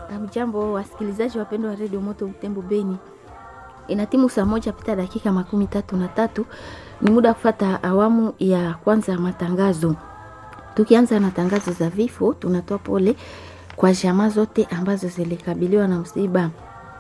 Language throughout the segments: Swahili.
Hamjambo wasikilizaji wapendwa wa redio Moto Butembo Beni, ina timu saa moja pita dakika makumi tatu na tatu. Ni muda wa kufata awamu ya kwanza ya matangazo. Tukianza na tangazo za vifo, tunatoa pole kwa jamaa zote ambazo zilikabiliwa na msiba.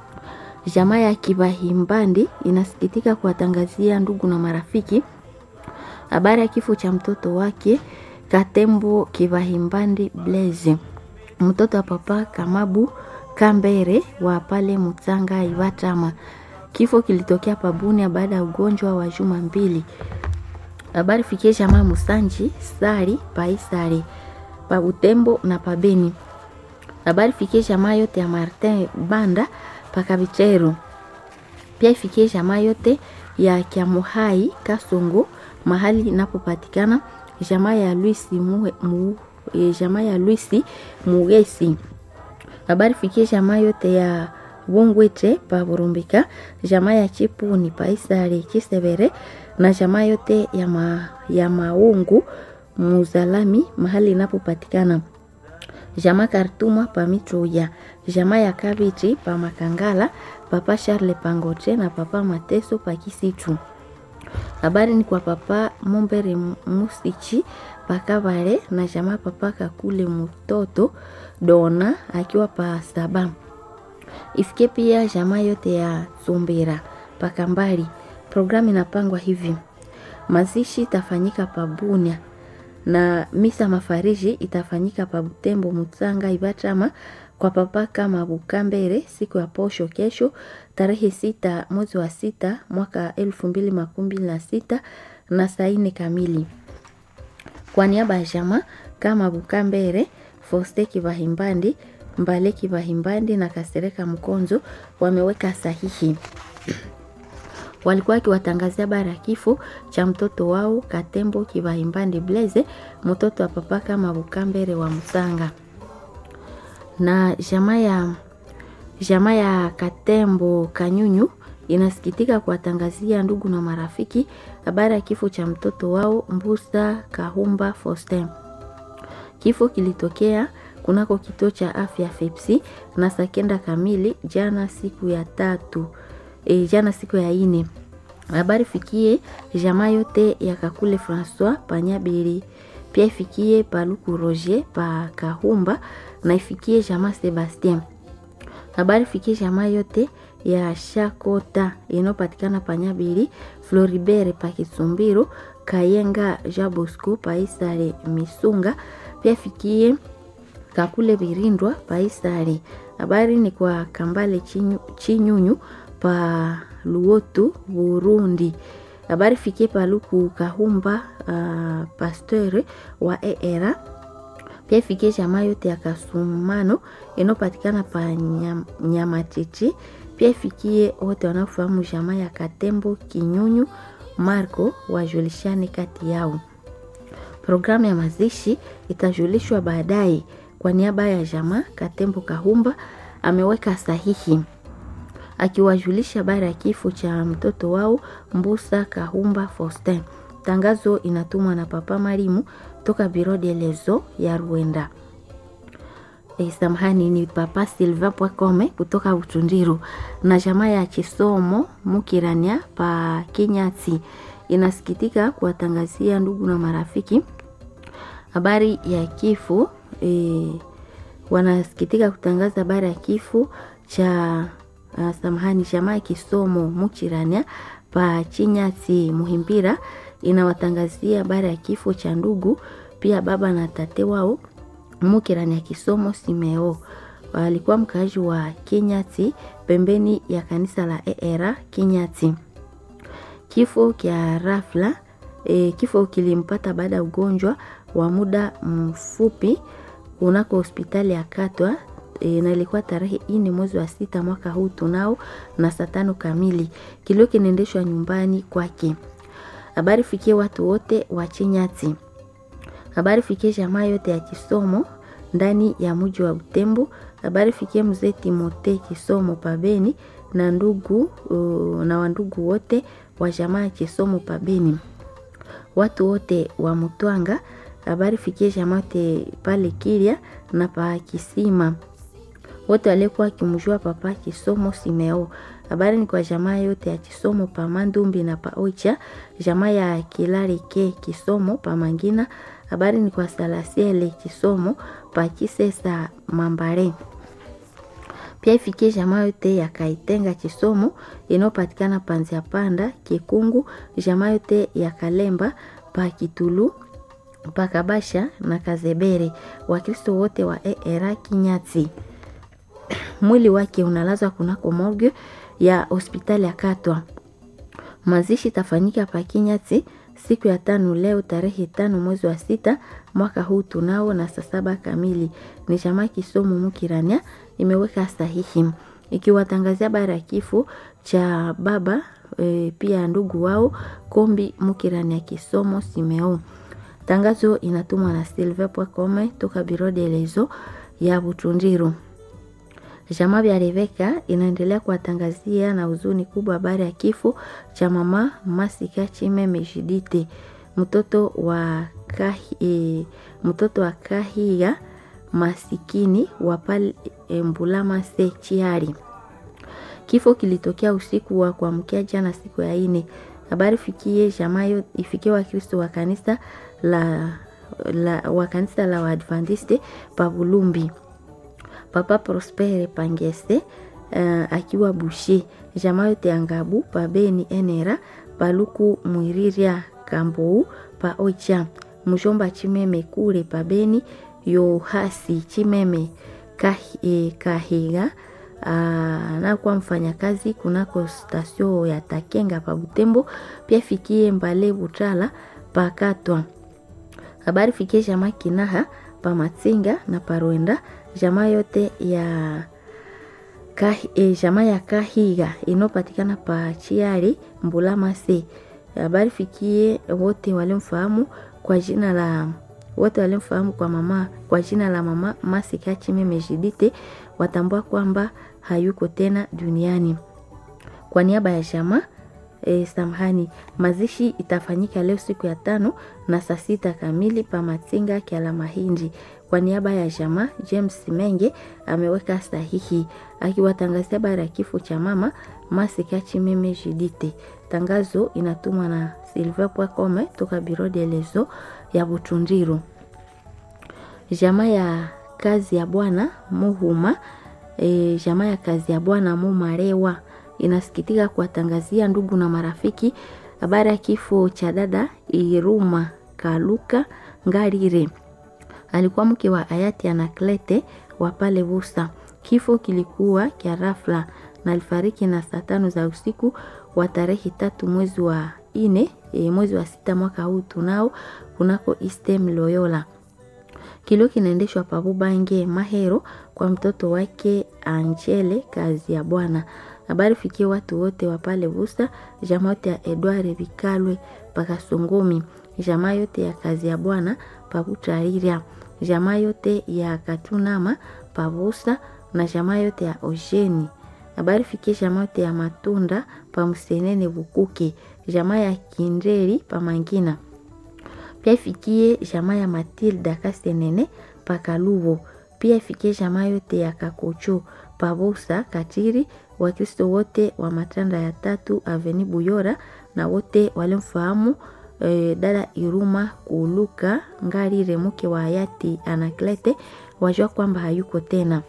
Jamaa ya Kibahimbandi inasikitika kuwatangazia ndugu na marafiki habari ya kifo cha mtoto wake Katembo Kibahimbandi Blaise, mtoto wa papa Kamabu Kambere wa pale Mutsanga Iwatama. Kifo kilitokea Pabunia baada ya ugonjwa wa juma mbili. Habari fikie jamaa Musanji Sari Paisari pa Butembo na Pabeni. Habari fikie jamaa yote ya Martin Banda pakabichero. Pia ifikie jamaa yote ya Kiamuhai Kasongo mahali inapopatikana jamaa ya Luisi mu, mu, e, jamaa ya Luisi Mugesi. Habari fikie jamaa yote ya Bungwete pa Burumbika, jamaa ya Chipuni pa Isari Kisebere na jamaa yote ya, ma, ya Maungu Muzalami mahali inapopatikana jamaa Kartuma pa Mitroya, jamaa ya Kabiti pa Makangala, papa Charles Pangote na papa Mateso pa Kisitu. Habari ni kwa papa Mumbere Musichi pakavale na jamaa papa Kakule Mutoto Dona akiwa pa Saba. Ifike pia jamaa yote ya Zumbera pakambali. Programu inapangwa hivi: mazishi itafanyika pa Bunia na misa mafariji itafanyika pa Butembo Mutsanga Ibatama kwa papa kama Bukambere siku ya posho kesho tarehe sita mwezi wa sita mwaka elfu mbili makumi mbili na sita na saa nne kamili. Kwa niaba ya jamaa kama Bukambere, Foste Kibahimbandi, Mbale Kibahimbandi na Kasereka Mkonzo wameweka sahihi walikuwa wakiwatangazia habari ya kifo cha mtoto wao Katembo Kibahimbandi Blaise, mtoto wa papa kama Bukambere wa Musanga. Na jamaa ya jamaa ya Katembo Kanyunyu inasikitika kuwatangazia ndugu na marafiki habari ya kifo cha mtoto wao Mbusa Kahumba Faustin. Kifo kilitokea kunako kituo cha afya Fepsi na sakenda kamili jana siku ya tatu e, jana siku ya ine. Habari fikie jamaa yote ya Kakule Francois Panyabiri, pia ifikie Paluku Roger pa Kahumba na ifikie jamaa Sebastien. Habari fikie jamaa yote ya Shakota inayopatikana Panyabiri, Floribert pa Kisumbiro, Kayenga Jabosco pa Isare Misunga, pia fikie Kakule Birindwa pa Isare. Habari ni kwa Kambale Chinyu, Chinyunyu pa Luotu Burundi. Habari fikie Paluku Kahumba uh, pasteur wa ERA pia ifikie jamaa yote ya Kasumano inayopatikana pa nyam, Nyamachichi. Pia ifikie wote wanaofahamu jamaa ya Katembo Kinyunyu Marco wajulishane kati yao. Programu ya mazishi itajulishwa baadaye. Kwa niaba ya jamaa Katembo Kahumba ameweka sahihi akiwajulisha habari ya kifo cha mtoto wao Mbusa Kahumba Faustin. Tangazo inatumwa na Papa Marimu toka Biro de Lezo ya Rwanda. E, samahani ni Papa Silva Pwakome kutoka Utundiru na jamaa ya Chisomo Mukirania pa Kinyati inasikitika kuwatangazia ndugu na marafiki habari ya kifo e, wanasikitika kutangaza habari ya kifo cha uh, samahani jamaa ya Kisomo Mukirania pa Chinyati Muhimbira inawatangazia habari ya kifo cha ndugu pia baba na tate wao Mukirani ya Kisomo Simeo. Alikuwa mkaaji wa Kinyati pembeni ya kanisa la ERA Kinyati. Kifo kya rafla e, kifo kilimpata baada ya ugonjwa wa muda mfupi kunako hospitali ya Katwa e, na ilikuwa tarehe ine mwezi wa sita mwaka huu tunao na saa tano kamili. Kilio kinaendeshwa nyumbani kwake. Habari fikie watu wote wa Chinyati. Habari fikie jamaa yote ya Kisomo ndani ya mji wa Butembo. Habari fikie mzee Timote Kisomo pabeni na ndugu uh, na wandugu wote wa jamaa ya Kisomo pabeni. Watu wote wa Mutwanga. Habari fikie jamaa yote pale Kiria na pa Kisima. wote waliokuwa wakimjua papa Kisomo Simeo. Habari ni kwa jamaa yote ya Kisomo pa Mandumbi na pa Oicha, jamaa ya Kilarike Kisomo pa Mangina. Habari ni kwa Salasiele Kisomo pa Kisesa Mambare. Pia ifikie jamaa yote ya Kaitenga Kisomo inayopatikana Panzia Panda Kikungu, jamaa yote ya Kalemba pa Kitulu Pakabasha na Kazebere, Wakristo wote wa ERA Kinyati. Mwili wake unalazwa kunako morgue ya hospitali ya Katwa. Mazishi tafanyika pa Kinyati siku ya tano leo tarehe tano mwezi wa sita mwaka huu tunao na saa saba kamili. Ni jamaa Kisomo Mukirania imeweka sahihi ikiwatangazia habari ya kifo cha baba e, pia ndugu wao Kombi Mukirania Kisomo Simeo. Tangazo inatumwa na Silve Pwakome toka Biro de Lezo ya Butundiru. Jamaa vya Rebeka inaendelea kuwatangazia na huzuni kubwa habari ya kifo cha mama Masika Chimeme Jidite, mtoto wa kahi, e, mtoto wa Kahiga masikini wa pale e, Mbulama se Chiari. Kifo kilitokea usiku wa kuamkia jana siku ya ine. Habari fikie jamaa ifikie Wakristo wa kanisa la, la wa kanisa la Waadventiste pa Bulumbi. Papa Prospere Pangese uh, akiwa Bushe, jamaa yote ya Ngabu pa Beni Enera Paluku Mwiriria Kambou pa Ocha, mjomba Chimeme kule pa Beni Yohasi Chimeme kahi, eh, Kahiga anakuwa mfanyakazi kunako stasio ya Takenga pa Butembo. Pia fikie Mbale Butala pa Katwa. Habari fikie jamaa Kinaha pa Matsinga na Parwenda jamaa yote ya kahi, e, jamaa ya Kahiga inopatikana pa Chiari Mbulama se. Habari fikie wote walimfahamu kwa jina la wote walimfahamu kwa mama kwa jina la mama Masika Chimeme Jidite watambua kwamba hayuko tena duniani. Kwa niaba ya jamaa e, samahani, mazishi itafanyika leo siku ya tano na saa sita kamili pa Matsinga Kyala Mahindi. Kwa niaba ya jamaa James Menge ameweka sahihi akiwatangazia habari ya kifo cha mama Masika Chimeme Judite. Tangazo inatumwa na Silver Pwakome toka Biro de Lezo ya Butundiru. Jamaa ya kazi ya bwana Muhuma e, jamaa ya kazi ya bwana Mumarewa inasikitika kuwatangazia ndugu na marafiki habari ya kifo cha dada Iruma Kaluka Ngarire alikuwa mke wa hayati Anaklete wa pale Vusa. Kifo kilikuwa kya rafla na alifariki na saa tano za usiku wa tarehe tatu mwezi wa ine e, mwezi wa sita mwaka huu tunao kunako Istem Loyola. Kilio kinaendeshwa Pabubange Mahero kwa mtoto wake Angele kazi ya bwana. Habari fikie watu wote wa pale Vusa, jamaa yote ya Edward Bikalwe paka Songumi, jamaa yote ya kazi ya bwana Pabutariria, jamaa yote ya Katunama Pavusa na jamaa yote ya Ojeni. Habari fikie jamaa yote ya Matunda pa Msenene Bukuke, jamaa ya Kinderi pa Mangina. Pia ifikie jamaa ya Matilda Kasenene pa Kalubo. Pia ifikie jamaa yote ya Kakocho Pabusa Katiri, Wakristo wote wa matanda ya tatu Aveni Buyora na wote walimfahamu e, dada Iruma Kuluka Ngarire mke wa hayati Anaklete wajua kwamba hayuko tena.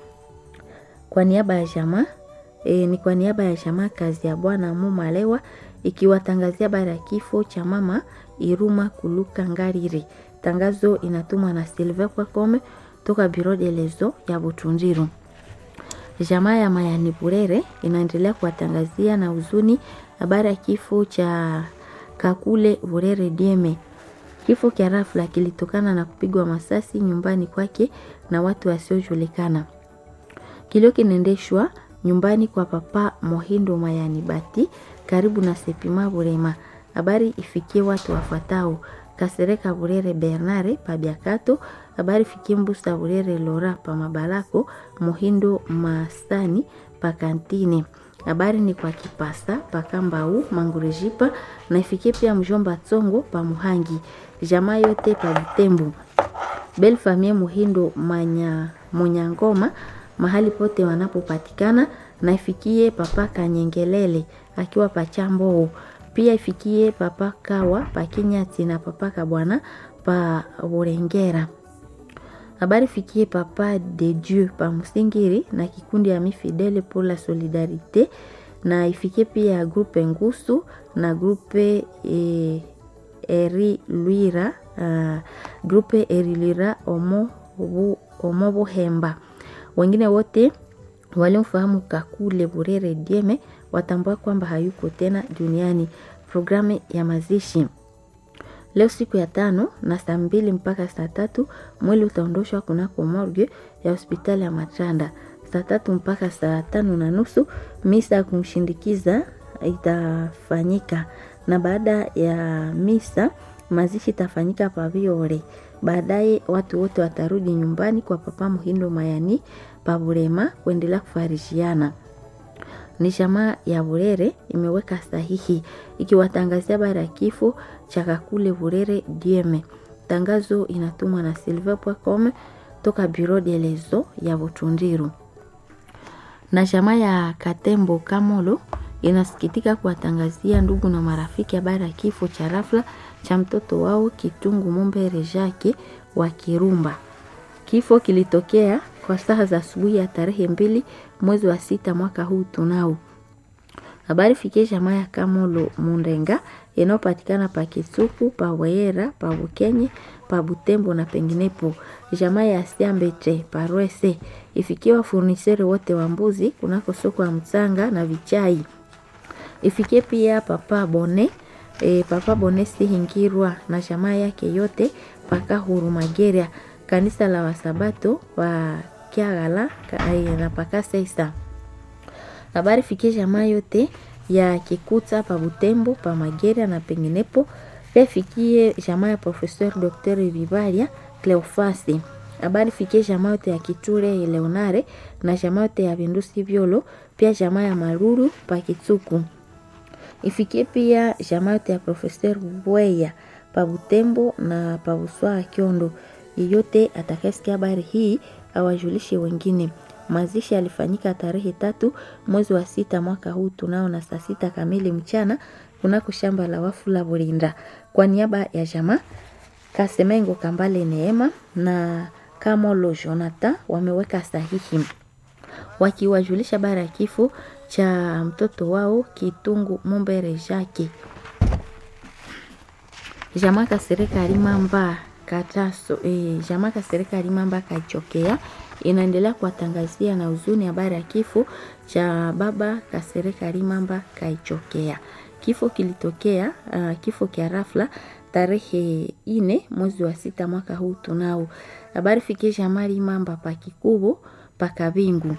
Kwa niaba ya jamaa e, ni kwa niaba ya jamaa kazi ya bwana Mumalewa ikiwatangazia habari ya kifo cha mama Iruma Kuluka Ngarire. Tangazo inatumwa na Silve Kwakome toka Biro de Lezo ya Butundiru. Jamaa ya Mayani Burere inaendelea kuwatangazia na huzuni habari ya kifo cha Kakule Burere Dieme. Kifo cha rafla kilitokana na kupigwa masasi nyumbani kwake na watu wasiojulikana. Kilio kinaendeshwa nyumbani kwa papa Mohindo Mayani Bati karibu na Sepima Burema. Habari ifikie watu wafuatao: Kasereka Burere Bernare Pabiakato, habari fikie Mbusa Burere Lora pa Mabalako, Mohindo Masani pa Kantine. Habari ni kwa Kipasa pa Kambau Mangurejipa na ifikie pia mjomba Tsongo pa Muhangi, jamaa yote pa Butembo. Belle famille Muhindo Manya Munyangoma mahali pote wanapopatikana, na ifikie papa Kanyengelele akiwa Pachamboo, pia ifikie papa Kawa Pakinyati na papa Kabwana pa Burengera. Habari fikie papa de Dieu pa Musingiri na kikundi ya Mifidele pour la Solidarite, na ifikie pia grupe Ngusu na grupe e, Eri Lwira uh, grupe Eri Lwira Omo, Omo Buhemba. Wengine wote waliomfahamu Kakule Burere Dieme watambua kwamba hayuko tena duniani. Programu ya mazishi leo siku ya tano na saa mbili mpaka saa tatu mwili utaondoshwa kunako morgue ya hospitali ya Matanda. Saa tatu mpaka saa tano na nusu misa ya kumshindikiza itafanyika, na baada ya misa mazishi itafanyika Paviore. Baadaye watu wote watarudi nyumbani kwa papa Muhindo Mayani Paburema kuendelea kufarishiana. Ni jamaa ya Burere imeweka sahihi ikiwatangazia habari ya kifo cha Kakule Burere Dieme. Tangazo inatumwa na silver.com toka Bureau de lezo ya Butundiru. Na jamaa ya Katembo Kamolo inasikitika kuwatangazia ndugu na marafiki habari ya kifo cha rafla cha mtoto wao Kitungu Mumbere Jake wa Kirumba. Kifo kilitokea kwa saa za asubuhi ya tarehe mbili mwezi wa sita mwaka huu tunao. Habari fikie jamaa ya Kamolo Mundenga inayopatikana pa Kisuku, pa Weyera, pa Bukenye, pa Butembo na penginepo. Jamaa ya Siambete pa Rwese ifikie wafuniseri wote wa mbuzi kunako soko ya Mtsanga na Vichai. Ifikie pia papa Bone e, papa Bone Sihingirwa na jamaa yake yote paka Hurumageria kanisa la Wasabato wa Kiagala na paka Seisa. Habari fikie jamaa yote ya Kikuta pa Butembo pa Mageria na penginepo. Pia fikie jamaa ya Professeur Dr. Vivaria Cleofasi. Habari fikie jamaa yote ya Kiture Leonare na jamaa yote ya Vindusi Vyolo, pia jamaa ya Maruru pa Kitsuku. Ifikie pia jamaa yote ya Professeur Bweya pa Butembo na pa Buswa Kiondo. Yeyote atakayesikia habari hii awajulishe wengine. Mazishi yalifanyika tarehe tatu mwezi wa sita mwaka huu tunao na saa sita kamili mchana kunako shamba la wafu la Burinda. Kwa niaba ya jamaa Kasemengo Kambale Neema na Kamolo Jonathan wameweka sahihi wakiwajulisha habari ya kifo cha mtoto wao Kitungu Mumbere Jake. Jamaa Kasereka Alimamba Kataso e, jamaa Kasereka Alimamba Kachokea inaendelea kuwatangazia na huzuni habari ya kifo cha baba Kasereka Limamba Kaichokea. Kifo kilitokea uh, kifo kia rafla tarehe ine mwezi wa sita mwaka huu tunao. Habari fikie jamaa Limamba pa Kikubo pa Kabingu,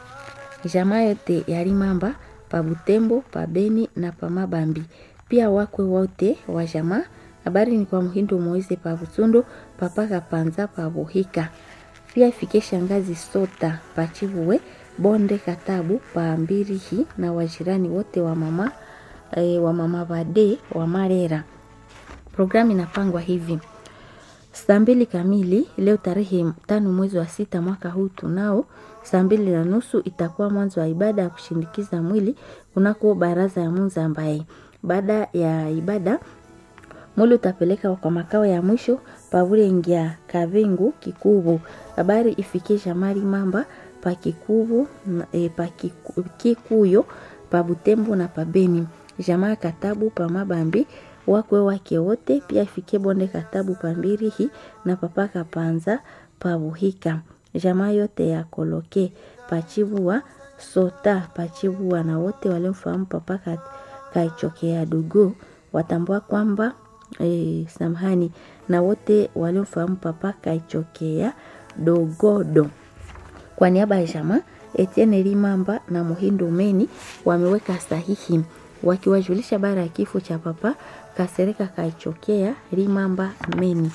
jamaa yote ya Limamba pa Butembo pa Beni na pa Mabambi, pia wakwe wote wa jamaa. Habari ni kwa Muhindo Moise pa Butundo papa Kapanza pa Buhika pia ifike shangazi Sota Pachivuwe Bonde Katabu pa Mbirihi na wajirani wote wa mama e, wa mama Bade wa Marera. Programu inapangwa hivi: saa mbili kamili leo tarehe tano mwezi wa sita mwaka huu tunao, saa mbili na nusu itakuwa mwanzo wa ibada ya kushindikiza mwili kunako baraza ya Munza, ambaye baada ya ibada mwili utapeleka kwa makao ya mwisho pavulengia kavingu kikubu habari ifikie shamari mamba pa kikubu e, pa kiku, kikuyo pa butembo na pa beni jamaa katabu pa mabambi wakwe wake wote pia ifikie bonde katabu pa mbirihi na papaka panza pa buhika jamaa yote ya koloke pachivua sota pachivua na wote waliomfahamu papaka kaichokea dugu watambua kwamba E, samahani na wote waliomfahamu papa kaichokea dogodo. Kwa niaba ya jamaa Etienne Limamba na Muhindo Meni wameweka sahihi wakiwajulisha habari ya kifo cha papa Kasereka kaichokea Limamba Meni.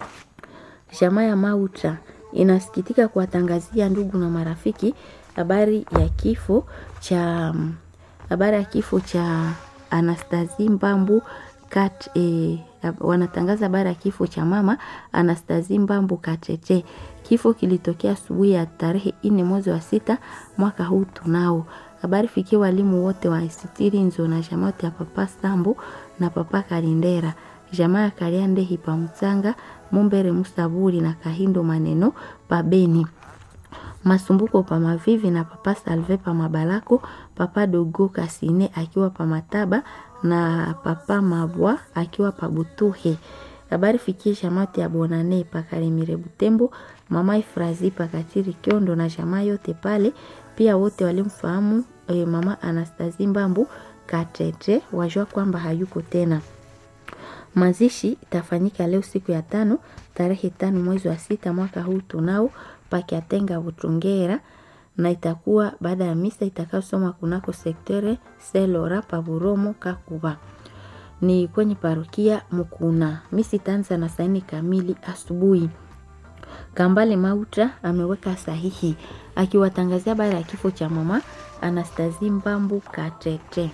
Jamaa ya Mauta inasikitika kuwatangazia ndugu na marafiki habari ya kifo cha habari ya kifo cha Anastasie Mbambu Kat, eh, wanatangaza habari ya kifo cha mama Anastazi Mbambu Katete. Kifo kilitokea asubuhi ya tarehe nne mwezi wa sita mwaka huu tunao. Habari fikie walimu wote wa Isitiri Nzo na jamaa ya Papa Sambu na Papa Kalindera, jamaa ya Kaliande Hipa Mtsanga, Mumbere Musaburi na Kahindo Maneno Pabeni Masumbuko pa Mavivi na Papa Salve pa Mabalako, Papa Dogo Kasine akiwa pa Mataba na Papa Mabwa akiwa pa Butuhe. Habari fikie shamati ya Bonane pa Karimire Butembo, Mama Ifrazi pa Katiri Kiondo na jamaa yote pale, pia wote walimfahamu eh, Mama Anastazi Mbambu Katete wajua kwamba hayuko tena. Mazishi itafanyika leo siku ya tano tarehe tano mwezi wa sita mwaka huu tunao pakiatenga Butungera na itakuwa baada ya misa itakayosomwa kunako sektere Selora Paburomo Kakuba ni kwenye parokia Mukuna. Misi itaanza na saini kamili asubuhi. Kambale Mauta ameweka sahihi akiwatangazia habari ya kifo cha mama Anastazi Mbambu Katete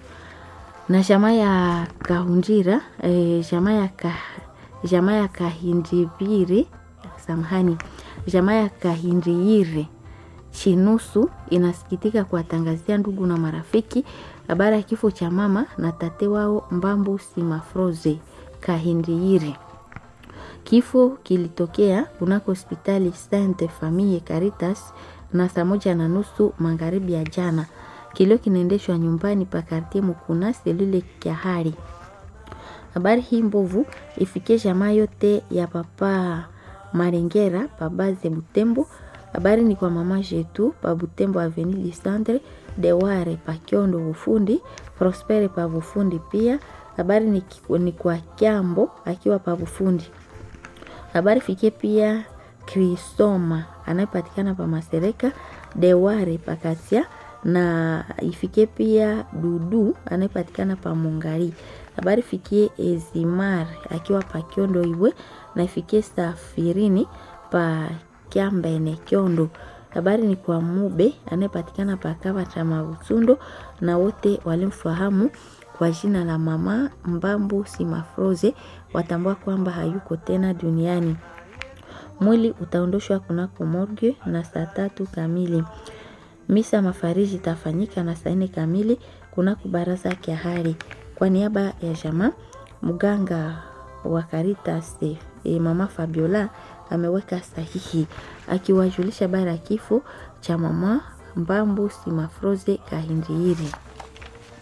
na jamaa ya Kahunjira eh, jamaa ya ka, jamaa ya Kahindibiri samahani, jamaa ya Kahindiyire Chinusu inasikitika kuwatangazia ndugu na marafiki habari ya kifo cha mama na tate wao Mbambu Simafroze Kahindiyire. Kifo kilitokea kunako hospitali Sainte Famille Caritas na saa moja na nusu magharibi ya jana. Kilio kinaendeshwa nyumbani pa kartie Mukuna selule Kyahari. Habari hii mbovu ifikie jamaa yote ya papa Marengera pa baze Butembo. Habari ni kwa mama Jetu pa Butembo Avenue du Centre, Deware pa Kiondo Bufundi, Prospere pa Bufundi pia. Habari ni, ni kwa Kyambo akiwa pa Bufundi. Habari fikie pia Kristoma anayepatikana pa Masereka, Deware pa Katia na ifikie pia Dudu anayepatikana pa Mungari. Habari fikie Ezimar akiwa pa Kiondo Iwe na ifikie Safirini pa Kyambene Kiondo. Habari ni kwa Mube anayepatikana pa Kava cha Mabusundo na wote walimfahamu kwa jina la mama Mbambu Simafroze watambua kwamba hayuko tena duniani. Mwili utaondoshwa kunako morgue na saa tatu kamili. Misa mafariji itafanyika na saa nne kamili kunako baraza Kyahari. Kwa niaba ya jamaa, mganga wa Caritas e, mama Fabiola ameweka sahihi akiwajulisha bara ya kifo cha mama Mbambu Simafroze Kahindiri.